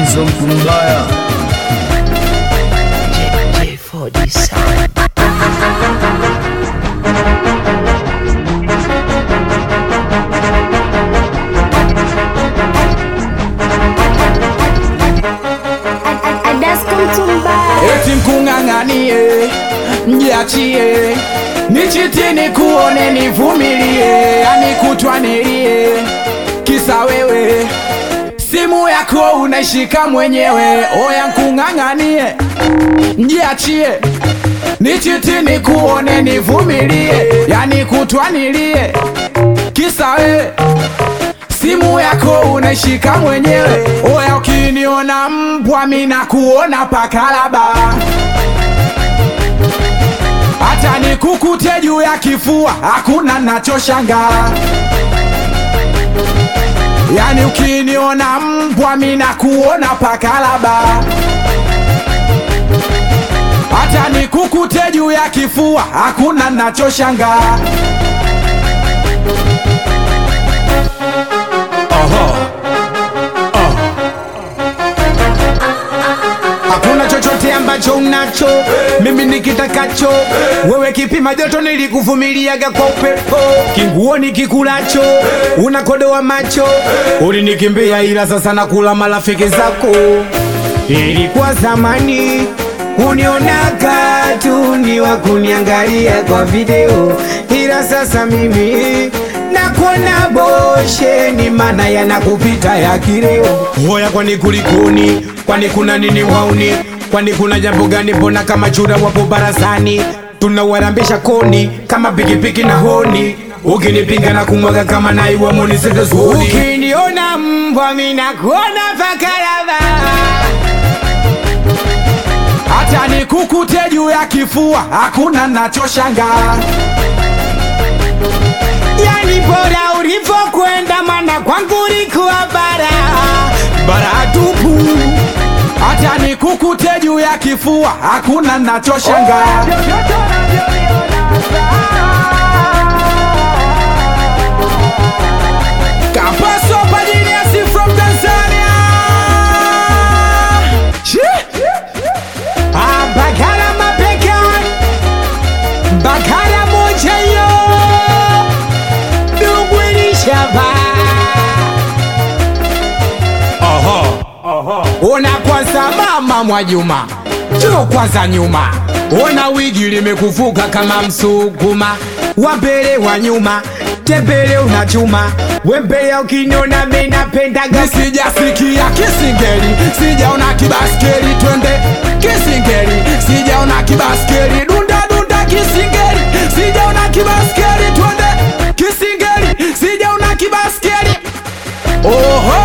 so mtu mbaya J4D Sound. Adasko mtumba eti mkung'ang'anie mjiachie nichitini kuone nivumilie yani kutwanilie kisa wewe simu yako unaishika mwenyewe oya nkung'ang'anie mjiachie nichitini kuone nivumilie yani kutwanilie kisa wewe simu yako unaishika mwenyewe oya ukiniona mbwa mina kuona pakalaba hata nikukute juu ya kifua hakuna nachoshangaa yani ukiniona mbwa mina kuona pakalaba hata nikukute juu ya kifua hakuna nachoshangaa hakuna chochote ambacho unacho mimi nikitakacho wewe kipima joto nilikuvumiliaga kwa upepo kinguo nikikulacho unakodoa macho ulinikimbia ila sasa nakula marafiki zako ilikuwa zamani unionaga tu ni wa kuniangalia kwa video ila sasa mimi nakuona bosheni mana yanakupita ya kileo hoya kwani kulikuni kwani kuna nini wauni kwani kuna jambo gani mbona kama chura wapo barazani tunawarambisha koni kama pikipiki na honi ukinipinga na kumwaga kama naiwa monisezezuni ukiniona mbwa minakuona pakalava hata nikukute juu ya kifua hakuna nachoshangaa yani bora ulivyokwenda mana kwangu ulikuwa bara bara tupu hata nikukute juu ya kifua hakuna nachoshangaa Kapaso Pajiniasi from Tanzania Ah, bakara mapeka bakara moja yo dugwilishava ona kwanza mama Mwajuma jo kwanza nyuma ona wigi limekuvuka kama msukuma wa mbele wa nyuma tembele unachuma wembea ukiniona menapendaga Sijasikia kisingeli, sijaona kibaskeli, twende kisingeli, sijaona kibaskeli, dunda dunda kisingeli, sijaona kibaskeli, twende kisingeli, sijaona kibaskeli. Oho,